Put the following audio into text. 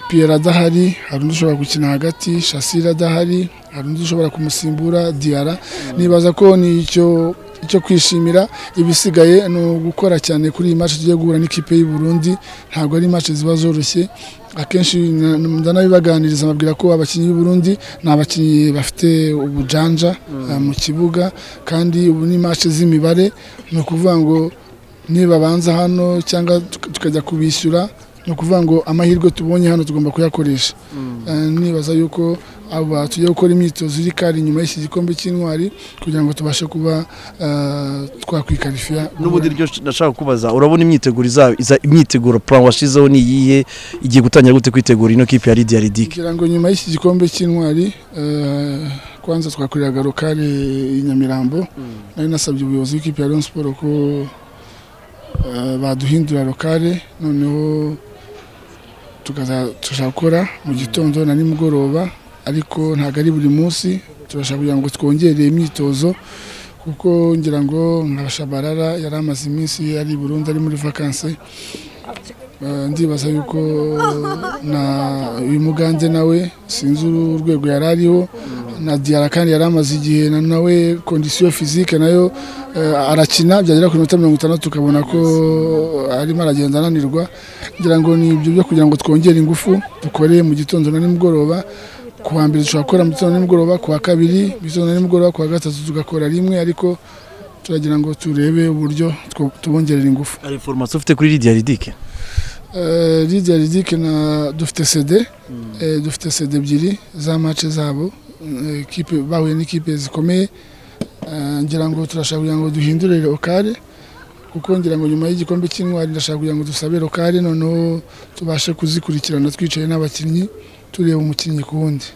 piyera adahari hari undi ushobora gukina hagati shasira adahari hari undi ushobora kumusimbura diyara nibaza ko ni icyo icyo kwishimira ibisigaye ni ugukora cyane kuri iyi match tugiye guhura n'ikipe y'u Burundi ntabwo ari match ziba zoroshye akenshi na- ndanabibaganiriza ababwira ko abakinnyi b'u Burundi ni abakinnyi bafite ubujanja eh, mu kibuga kandi ubu ni match z'imibare ni ukuvuga ngo nibabanza hano cyangwa tuka- tukajya kubishyura ni ukuvuga ngo amahirwe tubonye hano tugomba kuyakoresha Eh, nibaza yuko aba tugiye gukora imyitozo iri kari inyuma y'iki gikombe cy'intwari kugira ngo tubashe kuba eh, twakwikarifiya n'ubundi ryo nashaka kubaza urabona imyiteguro iza- iza- imyiteguro plan washizeho ni iyihe igiye gutangira gute kwitegura ino kipe ya Lydia Ridic kugira ngo nyuma y'iki gikombe cy'intwari eh, kwanza twakoreraga rokale i Nyamirambo nari nasabye ubuyobozi bw'ikipe ya Rayon Sports ko eh, baduhindura rokale noneho tukaza tugakora mu gitondo na nimugoroba ariko ntabwo ari buri munsi turashaka kugira ngo twongere imyitozo kuko ngira ngo nka shabarara yari amaze iminsi ari i Burundi ari muri vakanse Eh, ndibaza yuko na uyu muganze nawe sinzi uru- urwego yari ariho na diyara kandi yari amaze igihe na- nawe kondisiyo fizike nayo eh, arakina byagera ku minota mirongo itandatu tukabona ko arimo aragenda ananirwa ngira ngo ni ibyo byo kugira ngo twongere ingufu dukore mu gitondo na nimugoroba ku wa mbere dushobora gukora mu gitondo na nimugoroba ku wa kabiri mu gitondo na nimugoroba ku wa gatatu tugakora rimwe ariko turagira ngo turebe uburyo two- tubongerera ingufu ari formation ufite kuri Lydia Ridic Eh, Lydia Ridic na dufite CD eh, dufite CD ebyiri za match zabo eh, ekipe bahuye n'ikipe zikomeye Eh, ngira ngo turashaka kugira ngo duhindure lokale kuko ngira ngo nyuma y'igikombe cy'intwari ndashaka kugira ngo dusabe lokale noneho tubashe kuzikurikirana twicaye n'abakinnyi tureba umukinnyi ku wundi